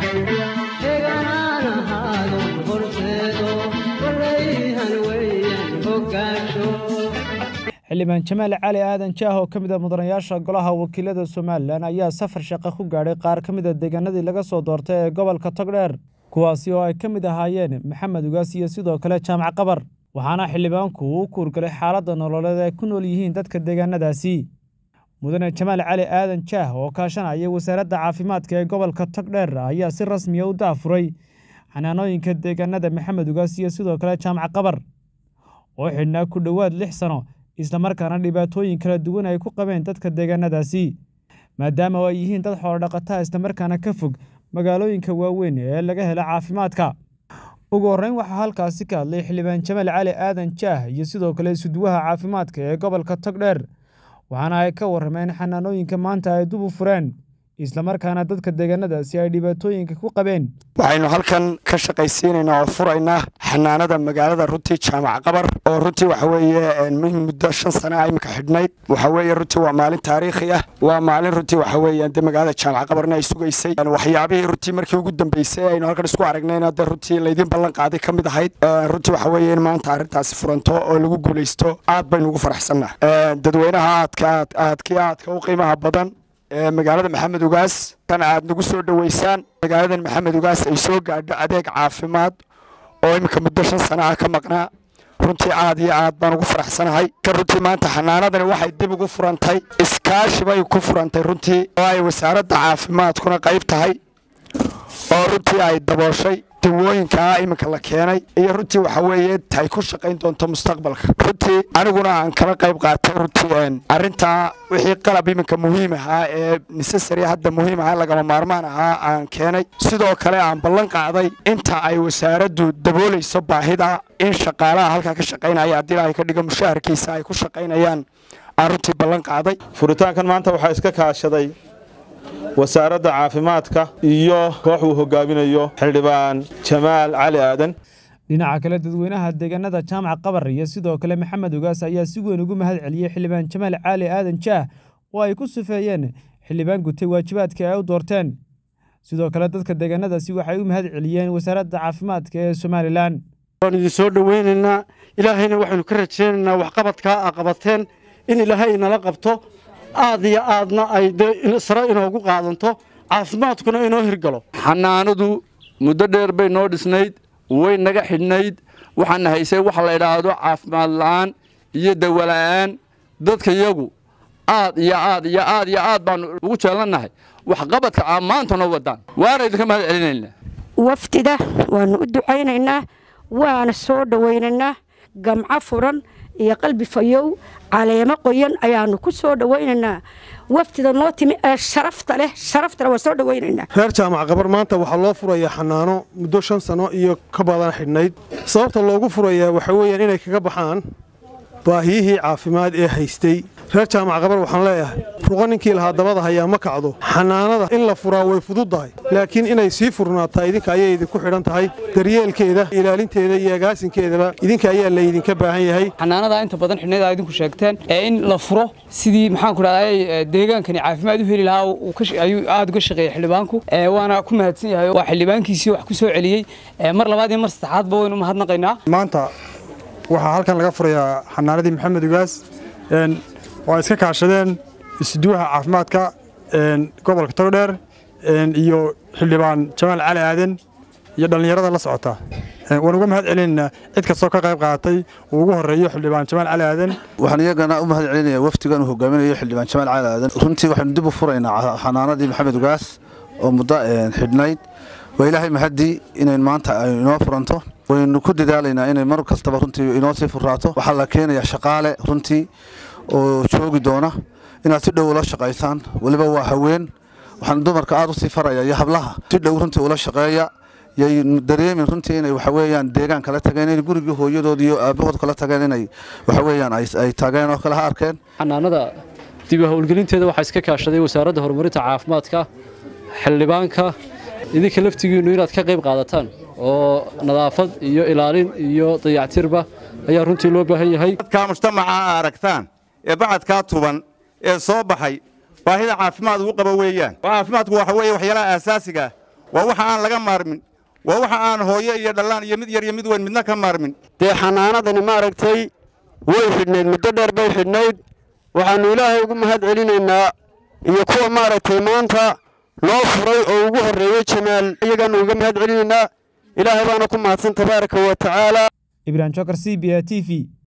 eganaan ahaado horseedo warayhan weeyaan hoggaasho xildhibaan jamaal cali aadan jaah oo ka mid a mudanayaasha golaha wakiilada somalilan ayaa safar shaqo ku gaadhay qaar ka mid a deegaanadii laga soo doortay ee gobolka togdheer kuwaasi oo ay ka mid ahaayeen maxamed ugaas iyo sidoo kale jaamac qabar waxaana xildhibaanku uu kuurgalay xaaladda nololeed ay ku nool yihiin dadka deegaanadaasi mudane jamaal cali aadan jaah oo kaashanaya wasaaradda caafimaadka ee gobolka togdheer ayaa si rasmiya u daafuray xanaanooyinka deegaanada maxamed ugaas iyo sidoo kale jaamac qabar oo xidhnaa ku dhowaad lix sano islamarkaana dhibaatooyin kala duwan ay ku qabeen dadka deegaanadaasi maadaama ay yihiin dad xoolodhaqataa islamarkaana ka fog magaalooyinka waaweyn ee laga helo caafimaadka ugu horreyn waxaa halkaasi ka hadlay xildhibaan jamaal cali aadan jaah iyo sidoo kale isuduwaha caafimaadka ee gobolka togdheer waxaana ay ka warrameen xanaanooyinka maanta ay dub u fureen islamarkaana dadka deegaanadaasi ay dhibaatooyinka ku qabeen waxaynu halkan ka shaqaysiinaynaa oo furaynaa xanaanada magaalada runtii jaamac qabar oo runtii waxa weeye muddo shan sana iminka xidhnayd waxa weeye runtii waa maalin taariikhi ah waa maalin runtii waxa weeye de magaalada jaamac qabarna ay sugaysay waxyaabihii runtii markii ugu dambeysay aynu halkan isku aragnayna de runtii laydin ballan qaaday ka mid ahayd runtii waxa weeye in maanta arrintaasi furanto oo lagu guulaysto aad baynu ugu faraxsannah dadweynaha aadka aad aadkii aadka u qiimaha badan magaalada maxamed ugaas kan aad nagu soo dhoweysaan magaaladan maxamed ugaas ay soo gaadho adeeg caafimaad oo iminka muddo shan sana ah ka maqnaa runtii aad iyo aad baan ugu faraxsanahay kan runtii maanta xanaanadani waxay dib ugu furantay iskaashi bay ku furantay runtii oo ay wasaaradda caafimaadkuna qayb tahay oo runtii ay dabooshay dawooyinkaa iminka la keenay iyo runtii waxa weeye ay ku shaqayn doonto mustaqbalka runtii aniguna aan kala qayb qaatay runtii arrintaa wixii qalab iminka muhiim ahaa ee necessary hadda muhiim ahaa lagama maarmaan ahaa aan keenay sidoo kale aan ballan qaaday inta ay wasaaraddu daboolayso baahida in shaqaalaha halkaa ka shaqaynaya haddii ilaahay ka dhigo mushaharkiisa ay ku shaqaynayaan aan runtii ballan qaaday furitaankan maanta waxaa iska kaashaday wasaaradda caafimaadka iyo koox uu hogaaminayo xildhibaan jamaal cali aadan dhinaca kale dadweynaha deegaanada jaamac qabar iyo sidoo kale maxamed ugaas ayaa si weyn ugu mahad celiyey xildhibaan jamaal cali aadan jaah oo ay ku sufeeyeen xildhibaan gutay waajibaadka ay u doorteen sidoo kale dadka deegaanadaasi waxay u mahad celiyeen wasaaradda caafimaadka ee somalilan waan idin soo dhoweynaynaa ilaahayna waxaynu ka rajaynaynaa waxqabadkaa a qabateen in ilaahay inala qabto aad iyo aadna ay sare inoogu qaadanto caafimaadkuna inoo hirgalo xanaanadu muddo dheer bay noo dhisnayd way naga xidhnayd waxaana haysay waxa la idhaahdo caafimaad la'aan iyo dawola'aan dadka yagu aad iyo aad iyo aad iyo aad baanu ugu jeelannahay waxqabadka aa maanta noo wadaan waana idinka mahad celinaynaa waftida waannu u ducaynaynaa waana soo dhowaynaynaa gamco furan iyo qalbi fayow caleemo qoyan ayaanu ku soo dhowaynaynaa waftida noo timi ee sharafta leh sharaftale waan soo dhowaynaynaa reer jaamac qabar maanta waxaa loo furayaa xanaano muddo shan sano iyo ka badan xidhnayd sababta loogu furayaa waxa weeyaan inay kaga baxaan baahiyihii caafimaad ee haystay reer jaamac qabar waxaan leeyahay ruqa ninkii lahaa dabada hayaa ma kacdo xanaanada in la furaa way fududdahay laakiin inay sii furnaataa idinka ayay idinku xidhan tahay daryeelkeeda ilaalinteeda iyo agaasinkeedaba idinka ayaa laydinka baahan yahay xanaanada inta badan xidhnayd aa idinku sheegteen ee in la furo sidii maxaan ku dhahday deegaankani caafimaad u heli lahaa ayuu aad uga shaqeeyey xildhibaanku waana ku mahadsan yahay waa xildhibaankiisii wax ku soo celiyey mar labaad iyo mar saddexaadba waynu mahadnaqaynaa maanta waxaa halkan laga furayaa xanaanadii maxamed ugaas oo ay iska kaashadeen isuduwaha caafimaadka gobolka togdheer iyo xildhibaan jamaal cali aadan iyo dhallinyarada la socota waan uga mahad celinaynaa cid kastoo ka qayb qaadatay uu ugu horeeyo xildhibaan jamaal cali aadan waxaan iyagana u mahad celinayaa wafdigan uu hogaaminayo xildhibaan jamaal cali aadan runtii waxaynu dib u furaynaa xanaanadii maxamed ugaas oo muddo xidhnayd waa ilaahay mahadii inayn maanta ay inoo furanto waynu ku dadaalaynaa inay mar kastaba runtii inoo sii furaato waxaa la keenayaa shaqaale runtii oo joogi doona inaad si dhow ula shaqaysaan weliba waa haween waxaan dumarka aad u sii faraya iyo hablaha si dhow runtii ula shaqeeya yay dareemin runtii inay waxa weeyaan deegaan kala tageen inay gurigii hooyadood iyo aabahood kala tageen inay waxa weeyaan ay tageen oo kale ha arkeen xanaanada dib u howlgelinteeda waxaa iska kaashaday wasaaradda horumarinta caafimaadka xildhibaanka idinka laftigiinnu inaad ka qayb qaadataan oo nadaafad iyo ilaalin iyo dayactirba ayaa runtii loo baahan yahay dadkaa mujtamaca a aragtaan ee bacadkaa tuban ee soo baxay baahida caafimaad ugu qaba weeyaan caafimaadku waxa weeye waxyaalaha aasaasiga waa waxa aan laga maarmin waa waxa aan hooyo iyo dhallaan iyo mid yar iyo mid weyn midna ka maarmin dee xanaanadani maaragtay way xidhnayd muddo dheer bay xidhnayd waxaannu ilaahay ugu mahad celinaynaa iyo kuwa maaragtay maanta noo furay oo ugu horreeyey jamaal iyagaannu uga mahad celinaynaa ilaahay baana ku mahadsan tabaaraka wa tacaala ibrahim jokar c b a t v